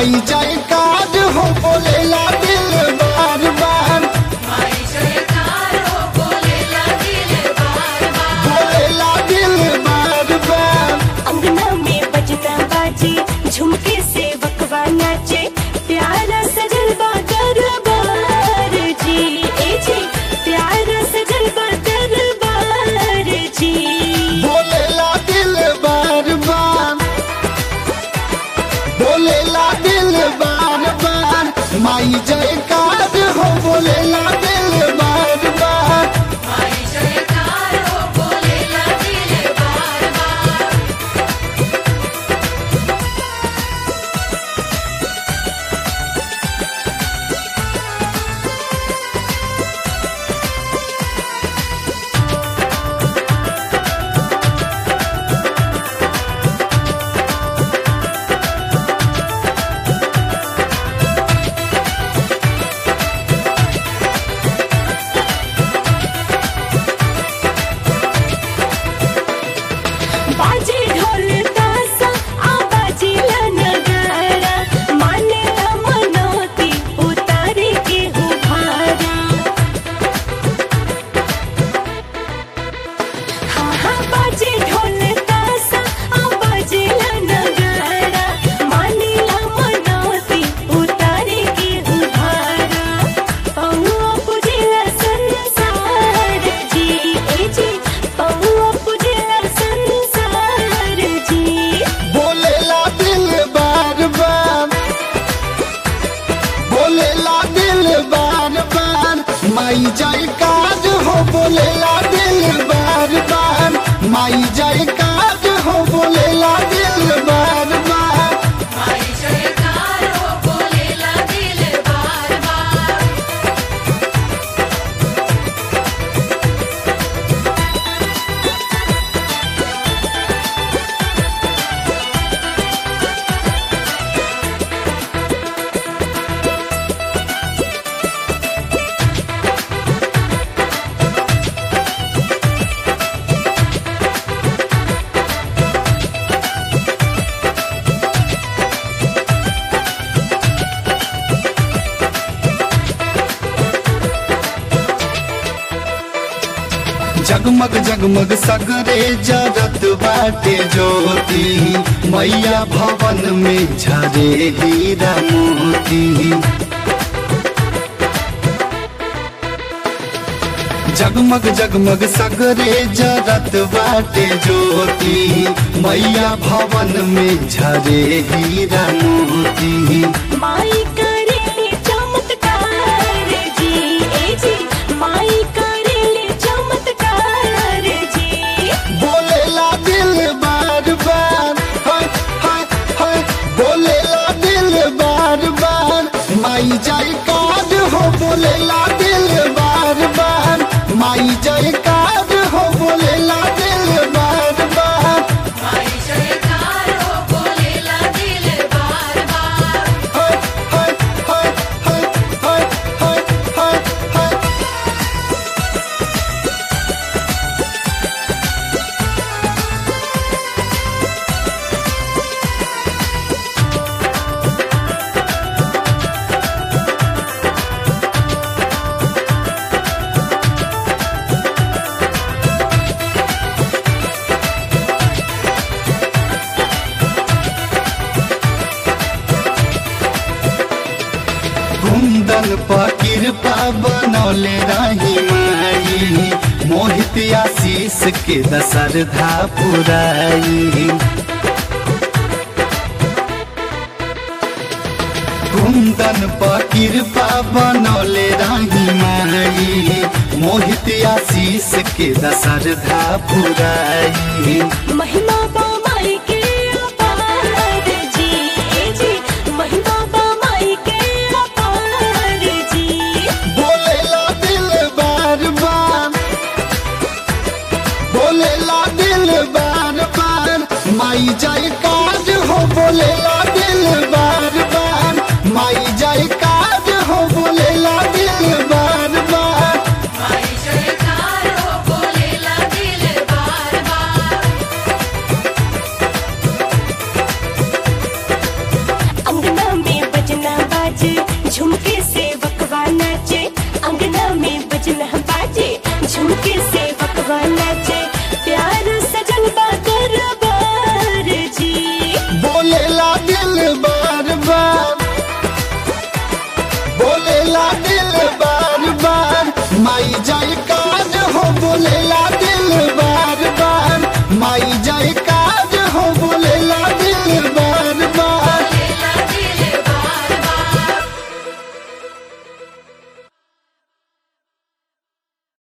माई जाए काज हो बोलेला दिल बार बार बोलेला दिल बार बार अंगना में बजता बाजे झुमके से बकवा नाचे प्यारा सजल बा दरबार जी ए जी प्यारा सजल बा दरबार जी बोलेला दिल बार बार बोलेला दिल बार बार माई जय काज हो बोलेला दिल बार बार बाजे ढोल तासा आ बाजे ला नगारा माने ला मनोती उतारे के हो भारा हाँ हाँ बाजे ढोल तासा आ बाजे ला नगारा माने ला मनोती उतारे के हो भारा पौआ पुजेला संसार जी ए जी पौआ पुजेला संसार जी बोलेला दिल बार बार बोलेला दिल बार बार माई जय काज हो बोलेला दिल बार बार माई जय काज हो बोलेला दिल बार बार जगमग जगमग सगरे जरत बाटे ज्योति मैया भवन में झरे हीरा मोती जगमग जगमग सगरे जरत बाटे ज्योति मैया भवन में झरे हीरा मोती माई करेले चमत्कार जी ए जी माई करेले चमत्कार जी बोलेला दिल बार बार हाय हाय हाय बोलेला दिल बार बार माई जय काज हो बोलेला दिल बार बार माई जय काज हो बोलेला दिल बार बार हाय हाय हाय हाय हाय हाय हाय हाय कुंदन पर कृपा बनौले रही माई मोहित आशीष के दशरधा पुराई कुंदन पर कृपा बनौले रही माई मोहित आशीष के दशरधा पुराई महिमा बा माई के अपार जी ए जी महिमा बा माई के अपार जी बोलेला दिल बार बार बोलेला दिल बार बार माई जय काज हो बोलेला दिल बार बार माई जय काज